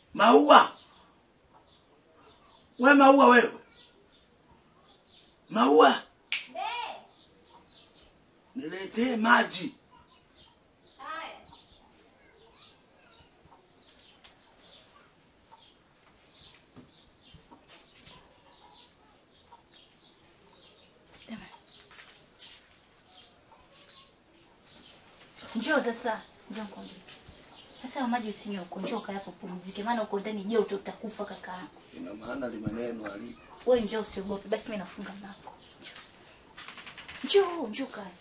Maua, we Maua, wewe Maua, niletee maji. Njoo sasa, njoo nikwambie. Sasa maji usinywe huko, njoo kaa hapo pumzike, maana uko ndani joto utakufa kaka yangu. Ina maana limaneno alipo Wewe njoo usiogope, basi mimi nafunga mlango. Njoo. Njoo, njoo kaa.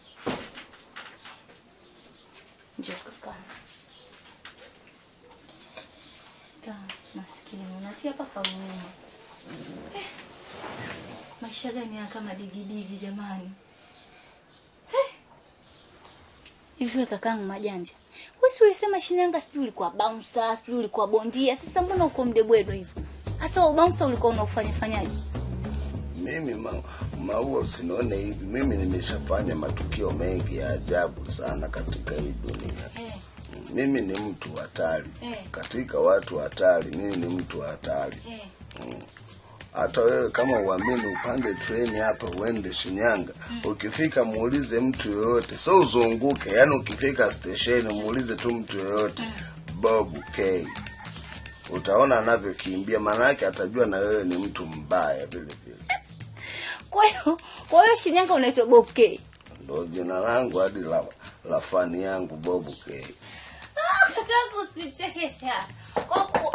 Njoo kaka. Kaa, maskini, unatia paka huruma. Eh, Maisha gani haya kama digidigi jamani? Eh. Hivi wewe kakangu majanja. Wewe si ulisema Shinyanga sijui ulikuwa bouncer, sijui ulikuwa bondia. Sasa mbona uko mdebwedo hivyo? Hasa bouncer ulikuwa unaufanya fanyaje? mimi ma, Maua, usinione hivi. Mimi nimeshafanya matukio mengi ya ajabu sana katika hii dunia. Eh. Mimi ni mtu hatari Eh. katika watu hatari. Mimi ni mtu hatari. Eh. Hata wewe kama uamini, upande treni hapa uende Shinyanga, ukifika muulize mtu yoyote, so uzunguke. Yani ukifika stesheni muulize tu mtu yoyote Bob K, utaona anavyokimbia, maana yake atajua na wewe ni mtu mbaya vile vile. Kwa hiyo kwa hiyo Shinyanga unaitwa Bob K. Ndo jina langu hadi la, la fani yangu Bob K. Ah, Kakaangu usichekesha. Kwa ku...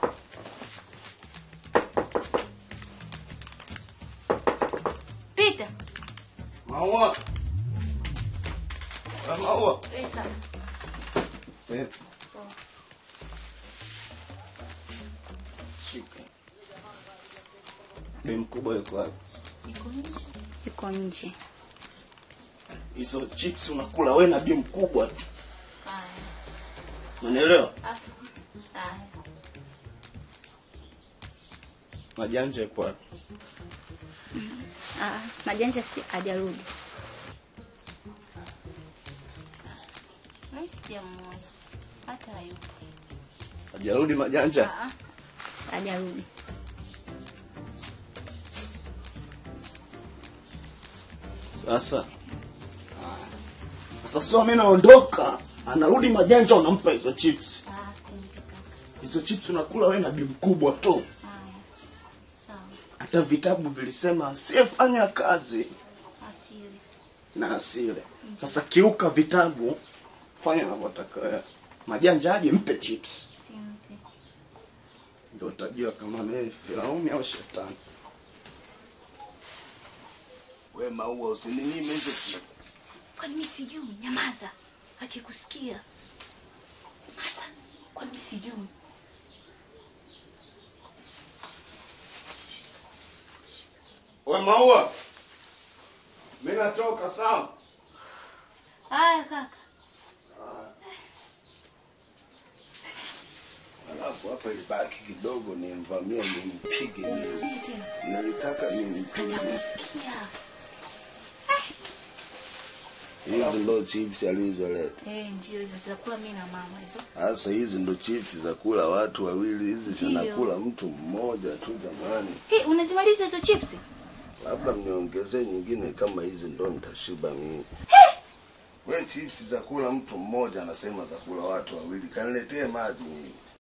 Pita. Maua, Ah, Maua, Eh, sawa. Eh. shika. Bi mkubwa yuko wapi? Iko nje. Iko nje. hizo chips unakula we na bi mkubwa tu Haya. unanielewa Afu. Haya. majanja yuko wapi Ah, majanja si hajarudi. Eh, sijamuona. Hata hayupo. hajarudi majanja Ah, ah. Hajarudi. sasa sasa sio mimi naondoka anarudi majanja unampa hizo chips Ah, simpi kaka. hizo chips unakula we na bi mkubwa tu Haya. Sawa. hata vitabu vilisema asiyefanya kazi Asili. na asile sasa kiuka vitabu fanya unavyotaka wewe majanja aje mpe chips Simpi. ndio utajua kama mimi Firauni au shetani We Maua, usininyime hizo Kwani mimi sijui? Nyamaza. Akikusikia. Hasa kwani mimi sijui? we maua mimi natoka sawa Haya kaka. Alafu hapa ilibaki kidogo nimvamie nimpige mimi. Nini tena? Nilitaka nimpige. Atakusikia. Hizi ndo chips alizoleta. Eh, ndio hizo tutakula mimi na mama hizo. Sasa hizi ndo chips za kula watu wawili, hizi Ndio. zinakula mtu mmoja tu jamani. Eh, unazimaliza hizo chips? Labda mniongezee nyingine kama hizi ndo nitashiba mimi. We chips za kula mtu mmoja, anasema za kula watu wawili, kaniletee maji mimi.